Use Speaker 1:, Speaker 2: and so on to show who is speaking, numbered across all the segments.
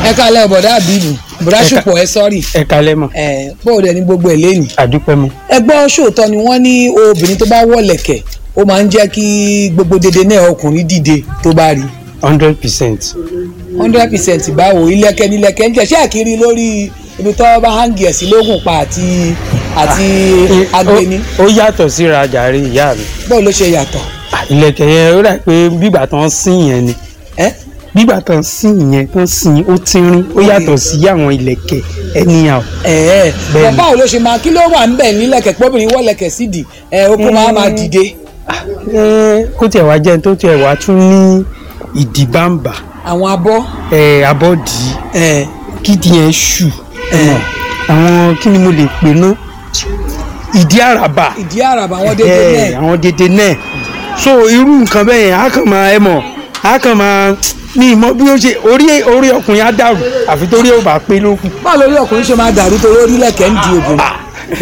Speaker 1: ẹ kálẹ̀ bọ̀dá àbíbù bọ̀dá
Speaker 2: Ẹ ká-
Speaker 1: ṣùpọ̀ ẹ sọ́ọ̀rì
Speaker 2: ẹ kalẹ́ mọ̀
Speaker 1: ẹ bóòdù ẹni gbogbo ẹ̀ lẹ́nu.
Speaker 2: àdúpẹ́ mọ̀
Speaker 1: ẹ gbọ́ ṣòótọ́ ni wọ́n ní obìnrin tó bá wọ̀lẹ̀kẹ̀ ó máa ń jẹ́ kí gbogbo dédé náà ọkùnrin dìde tó bá rí
Speaker 2: hundred percent
Speaker 1: hundred percent báwo ilẹ̀kẹ̀ nílẹ̀kẹ̀ ń jẹ́ ṣé àkírí lórí ibi tó bá hangi ẹ̀ sí lógùn pa àti àti agbeni
Speaker 2: ó yàtọ̀ síra jàre ìyá mi
Speaker 1: báwo ló ṣe yàtọ̀
Speaker 2: Ah, ìlẹ̀kẹ̀ yẹn ó dà pé bígbà tó ń sìn yẹn ni
Speaker 1: ẹ́
Speaker 2: bígbà tó ń sìn yẹn tó ń sìn ó tínrín ó yàtọ̀ sí àwọn ìlẹ̀kẹ̀ anyhow
Speaker 1: ẹ̀ẹ́
Speaker 2: Bẹ́ẹ̀ni.
Speaker 1: báwo ló ṣe máa kí ló wà ń bẹ̀ nílẹ̀kẹ̀ pọ́bìnrin wọ̀lẹ̀kẹ̀ sídìí ẹ̀ okun máa máa dìde
Speaker 2: Eh, kó tiẹ̀ wá jẹ́ tó tiẹ̀ wá tún ní ìdìbàǹbà
Speaker 1: àwọn abọ́
Speaker 2: eh, abọ́dì
Speaker 1: ẹ̀
Speaker 2: kídìí yẹn ṣù àwọn kí ni mo lè pè ná ìdí àràbà
Speaker 1: ìdí àràbà wọn dédé
Speaker 2: Eh,
Speaker 1: náà
Speaker 2: àwọn dédé náà so irú nǹkan bẹ́ẹ̀ yẹn á kàn máa ẹ mọ̀ á kàn máa ní ìmọ̀ bí ó ṣe orí orí ọkùnrin á dàrú àfi torí ó bá pé ló kù
Speaker 1: báwo lórí ọkùnrin ṣe máa dàrú torí orílẹ̀kẹ̀ ń di obìnrin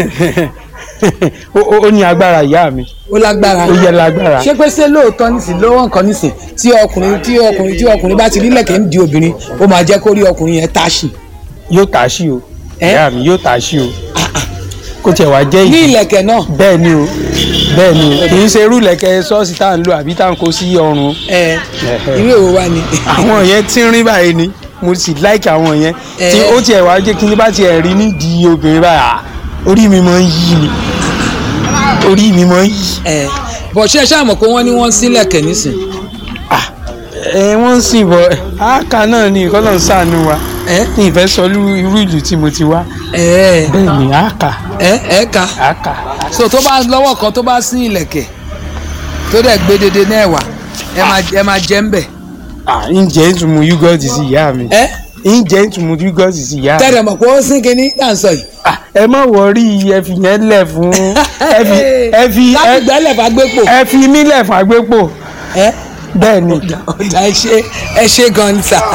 Speaker 2: ó ó- ó ní agbára ìyá mi
Speaker 1: ó lágbára
Speaker 2: ó yẹ lágbára
Speaker 1: ṣé pé ṣé lóòótọ́ nísìn lọ́wọ́ nǹkan nísìn tí ọkùnrin tí ọkùnrin tí ọkùnrin bá ti rí lẹ̀kẹ̀ ń di obìnrin ó máa jẹ́ kó rí ọkùnrin yẹn táṣì
Speaker 2: yóò tà sí o
Speaker 1: Eh?
Speaker 2: ìyá mi yóò tà sí o kó tiẹ̀ wá jẹ́
Speaker 1: ní
Speaker 2: ìdí
Speaker 1: ìlẹ̀kẹ̀ náà
Speaker 2: bẹ́ẹ̀ ni o bẹ́ẹ̀ ni o kì í ṣe irú ìlẹ̀kẹ̀ ṣọ́ọ̀ṣì tá à ń lò àbí tá à ń kó sí ọrùn
Speaker 1: ẹ
Speaker 2: Ẹ̀hẹ̀.
Speaker 1: irú èwo wá ni.
Speaker 2: àwọn yẹn tí ń rí báyìí ni mo sì láìkì àwọn yẹn tí
Speaker 1: Eh.
Speaker 2: ó tiẹ̀ wá jẹ́ kí ní bá tiẹ̀ rí nídìí obìnrin báyìí à, orí mi máa ń yí ni orí mi máa ń yí.
Speaker 1: ẹ bọ̀ ṣe ṣáà mọ̀ pé wọ́n ní wọ́n ń sí lẹ̀kẹ̀ nísìn.
Speaker 2: Ah, ẹ wọ́n ń sìn bọ̀ àáká náà ni ìkọ́lọ̀ ń sàánú wa
Speaker 1: ẹ
Speaker 2: ní ìfẹ́ sọ irú irú ìlú tí mo ti wá
Speaker 1: ẹ
Speaker 2: bẹ́ẹ̀ ni àáká
Speaker 1: ẹ ẹ ka
Speaker 2: àáká
Speaker 1: so tó bá lọ́wọ́ kan tó bá sí ìlẹ̀kẹ̀ tó dẹ̀ gbé dédé náà wà ẹ máa ẹ máa jẹ́ ń bẹ̀.
Speaker 2: ǹjẹ́ ìtumọ̀ yúgọ́ọ̀tì sí ìyá mi
Speaker 1: ẹ
Speaker 2: ǹjẹ́ ìtumọ̀ yúgọ́ọ̀tì sí ìyá mi.
Speaker 1: tẹ́lẹ̀ mọ̀ pé ó sín kinní náà ń sọ yìí.
Speaker 2: Ah, ẹ má wọrí ẹ fi yẹn lẹ̀ fún ẹ fi ẹ fi
Speaker 1: láti
Speaker 2: ẹ-
Speaker 1: gbẹ́lẹ̀ bá gbé pò.
Speaker 2: ẹ fi mí lẹ̀ fún agbépo
Speaker 1: ẹ
Speaker 2: bẹ́ẹ̀ ni.
Speaker 1: ọ̀dà ẹ ṣe ẹ ṣe gan ni sà.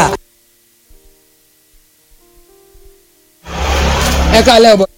Speaker 1: ẹ kálẹ̀ ọ̀bọ̀.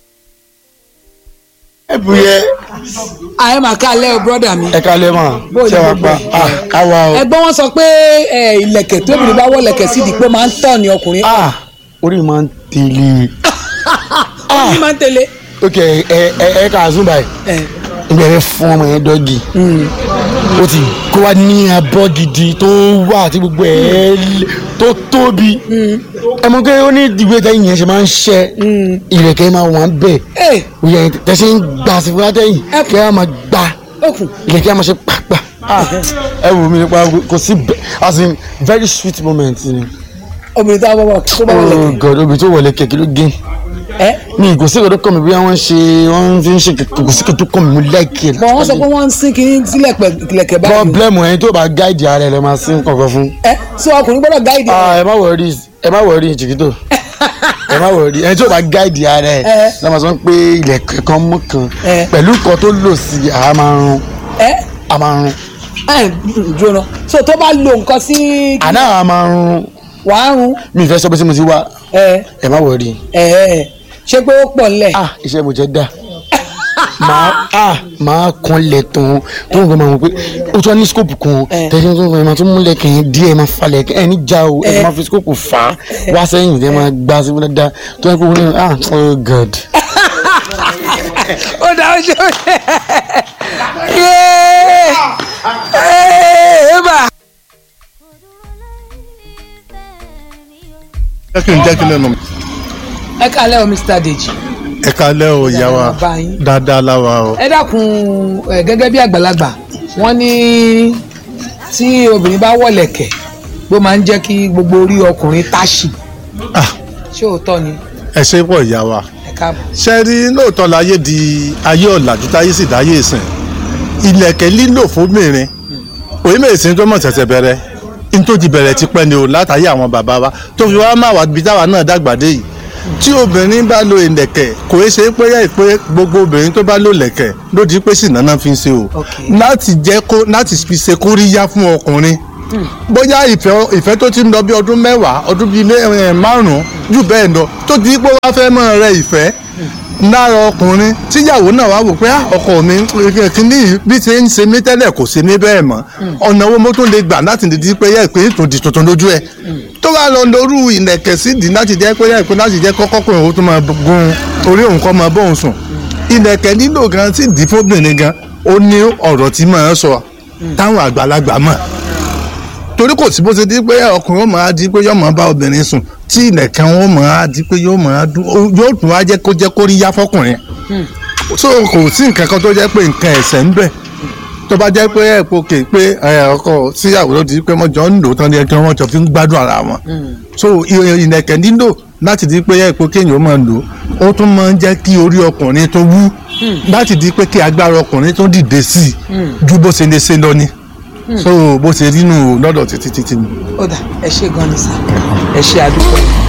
Speaker 3: ẹ bu yẹ
Speaker 1: àyè máa kálẹ̀ ọ bọ́dà mi.
Speaker 3: ẹ kalẹ mọ
Speaker 1: Bóyá
Speaker 3: ṣé wàá
Speaker 1: gbogbo
Speaker 3: pa
Speaker 1: ẹ̀.
Speaker 3: ah káwa o
Speaker 1: ẹgbọ́n wọn sọ pé ẹ, ìlẹ̀kẹ̀ tóbi bá wọ ìlẹ̀kẹ̀ sídìí pé ó máa ń tọ̀ ní ọkùnrin.
Speaker 3: ah orí máa ń tẹ̀lé
Speaker 1: ó máa ń tẹ̀lé.
Speaker 3: ok ẹ ẹ ẹ kà á zoom báyìí
Speaker 1: ẹ,
Speaker 3: ìgbà yẹn fún ọmọ yẹn dọ́gì ó ti kó wa ní abọ́ gidi tó wà tí gbogbo ẹ̀ lé- tó tóbi ẹ mọ̀ pé ó ní ìdìbò tẹ́yìn yẹn ṣe máa ń ṣẹ́ ìrẹ̀kẹ́ máa wà ń bẹ̀
Speaker 1: ẹ
Speaker 3: òye yẹn tẹ̀sí ń gbà sí fúnra tẹ́yìn
Speaker 1: Ẹ
Speaker 3: kẹ́ ẹ máa gbà
Speaker 1: òkun.
Speaker 3: ìrẹ̀kẹ́ á máa ṣe pàpà ah ẹ wù mí nípa kò sí bẹ- as in very sweet moment ni
Speaker 1: obìnrin tó bá wọ tó bá wọ
Speaker 3: oh
Speaker 1: ìlẹ̀kẹ̀.
Speaker 3: god obì tó wọlé kẹ̀kẹ́ ló gé
Speaker 1: ẹ
Speaker 3: mi kò sí ìkọ́dọ̀ kọ́ mi bí wọ́n ṣe wọ́n fi ń ṣe kẹ̀kẹ́ kò sí ìkọ́dọ̀ kọ́ mi mo like it.
Speaker 1: bọ̀ wọ́n sọ pé wọ́n ń sín kínní sílẹ̀ pẹ̀ ìlẹ̀kẹ̀ báyìí.
Speaker 3: problem ẹni tó bá gáìdì ara ẹ lè máa sin kankan fún.
Speaker 1: ẹ sọ ọkùnrin gbọ́dọ̀ gáìdì.
Speaker 3: ah ẹ má wọrí ẹ má wọrí jìgítò ẹ má wọrí ẹni tó bá gáìdì ara ẹ
Speaker 1: Eh.
Speaker 3: lè máa sọ pé ilẹ̀kẹ̀ kan mú kan
Speaker 1: Eh.
Speaker 3: pẹ̀lú nǹkan tó lò sí i àá máa rún
Speaker 1: ẹ
Speaker 3: a máa rún
Speaker 1: ẹ jóná so tó bá lo nǹkan sí
Speaker 3: àná àá máa rún
Speaker 1: wàá rún
Speaker 3: mi ìfẹ́ sọ pé tí mo ti wá
Speaker 1: ẹ
Speaker 3: ẹ má wọrí
Speaker 1: ẹ ẹ ṣé pé ó pọ̀ nílẹ̀.
Speaker 3: ah iṣẹ́ mo jẹ́ dá máa ah máa kan lẹ̀ tán tó ń gbọ́ máa mọ̀ pé ó tún wá ní scope kan
Speaker 1: Eh.
Speaker 3: tẹ̀sí tó ń gbọ́ máa tún múlẹ̀ kẹ́yìn díẹ̀ máa falẹ̀ ẹ̀ ní já o ẹ̀
Speaker 1: Eh.
Speaker 3: máa fi scope fà á wá sẹ́yìn tẹ́ máa gbá sí fúnra dá tó yẹ kó wọ́n ní ah oh god.
Speaker 1: ó dá ó ṣe ó ṣe yéé ẹ bá.
Speaker 4: jẹ́ kí n jẹ́ kí n lẹ́nu mi.
Speaker 1: ẹ kálẹ̀ o Mr. Deji
Speaker 4: ẹ kalẹ́ o ìyá wa
Speaker 1: Bàbá yín.
Speaker 4: dáadáa láwa o.
Speaker 1: ẹ dákun ẹ gẹ́gẹ́ bí àgbàlagbà wọ́n ní tí obìnrin bá wọ̀lẹ̀kẹ̀ ló máa ń jẹ́ kí gbogbo orí ọkùnrin táṣì
Speaker 4: Ah,
Speaker 1: ṣé òótọ́ ni
Speaker 4: ẹ ṣe pọ̀ ìyá wa.
Speaker 1: ẹ káàbọ̀.
Speaker 4: ṣe rí lóòótọ́ láyé di ayé ọ̀làjú táyé sì dáyé ìsìn ilẹ̀kẹ̀ lílò fóbìnrin òye mèsì tó mọ̀ tẹ̀tẹ̀ bẹ̀rẹ̀ nítòjì bẹ̀rẹ̀ ti pẹ́ ni o látàyé àwọn bàbá wa tó fi wá máa wà bí táwa náà dàgbà dé yìí tí obìnrin bá lo ìlẹ̀kẹ̀ kò é ṣe é pé yẹ́ pé gbogbo obìnrin tó bá lo ìlẹ̀kẹ̀ ló di pé sì náná fi ń ṣe o
Speaker 1: Ok.
Speaker 4: láti jẹ́ kó láti fi ṣe kóríyá fún ọkùnrin bóyá ìfẹ́ ìfẹ́ tó ti ń lọ bí ọdún mẹ́wàá ọdún bíi mẹ́- ẹ̀, márùn-ún jù bẹ́ẹ̀ lọ tó ti pé wá fẹ́ mọ́ rẹ ìfẹ́ lára ọkùnrin tíyàwó náà wá wò pé "Ah, ọkọ mi kìíní yìí bí ṣe ń ṣe mí tẹ́lẹ̀ kò ṣe mí bẹ́ẹ̀ mọ́ ọ̀nà owó mo tún lè gbà láti di pé yẹ pé tó di tuntun lójú ẹ̀ tó bá lọ lórú ìlẹ̀kẹ̀ sídìí láti jẹ́ pé yẹ pé láti jẹ́ kọ́kọ́kùnrin òun tó máa gun orí òun kọ́ máa bóun sùn ìlẹ̀kẹ̀ nílò gan sí ìdí fóbìnrin gan ó ní ọ̀rọ̀ tí máa sọ táwọn àgbàlagbà mọ̀ torí kò sí bó ṣe di pé ọkùnrin ó máa di pé yóò máa bá obìnrin sùn tí ilẹ̀kẹ̀ wọn ó máa di pé yóò máa dún ó- yóò tún wá jẹ́ kó jẹ́ kó rí yá fọkùnrin so kò sí nǹkan kan tó jẹ́ pé nǹkan ẹ̀sẹ̀ ń bẹ tó bá jẹ́ pé ẹ̀ pò kè pé ẹ̀, ọkọ síyàwó ló di pé wọ́n jọ ń lò tán ní ẹjọ́ wọn jọ fi ń gbádùn ara wọn so i- ìlẹ̀kẹ̀ nílò láti di pé ẹ̀ pò kéèyàn ó máa lò ó tún máa ń jẹ́ kí orí ọkùnrin tó wú láti di pé kí agbára ọkùnrin tó dìde sí i ju bó ṣe lè ṣe lọ ni so bó ṣe rí nù lọ́dọ̀ títí títí ni.
Speaker 1: ó dà ẹ ṣe gan ni sá ẹ ṣe àdúgbò.